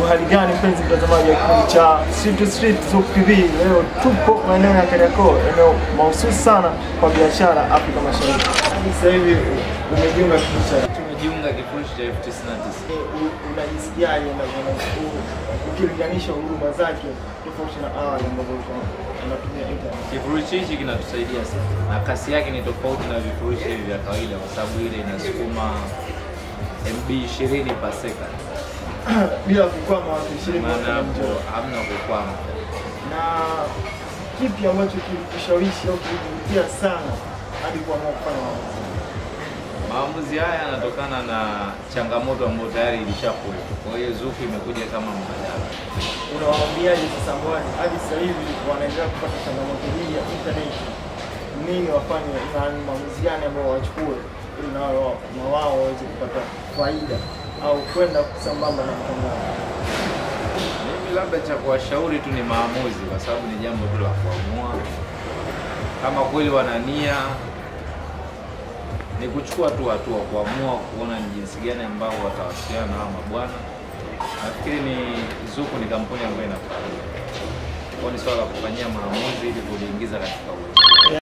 hali gani mpenzi mtazamaji wa kipindi cha Street to Street Zuku TV? Leo tupo maeneo ya Kariakoo, eneo mahususi sana kwa biashara Afrika Mashariki. Sasa hivi umejiunga kipindi cha Tumejiunga kifurushi cha elfu tisini na tisa. U- unajisikiaje na u- ukilinganisha huduma zake tofauti na awali ambazo ulikuwa unatumia internet? Kifurushi hichi kinatusaidia sana na kasi yake ni tofauti na vifurushi hivi vya kawaida, kwa sababu ile inasukuma MB 20 per second, bila kukwama wakishiriki maana hapo hamna kukwama. na kipi ambacho kilikushawishi au kilikuvutia sana hadi kuamua kufanya maamuzi? Maamuzi haya yanatokana na changamoto ambayo tayari ilishakuwepo, kwa hiyo Zuku imekuja kama mbadala. Unawaambiaje sasa ambao hadi sasa hivi wanaendelea kupata changamoto hii ya internet, nini wafanye na ni maamuzi gani ambao wachukue ili na wao na wao waweze kupata faida au kwenda sambamba na mtandao? Mimi labda cha kuwashauri tu ni maamuzi, kwa sababu ni jambo tu la kuamua. Kama kweli wana nia, ni kuchukua tu hatua, kuamua kuona ni jinsi gani ambao watawasiliana na hawa mabwana. Nafikiri ni Zuku ni kampuni ambayo inafaida, kwa ni swala la kufanyia maamuzi ili kuliingiza katika uwezo.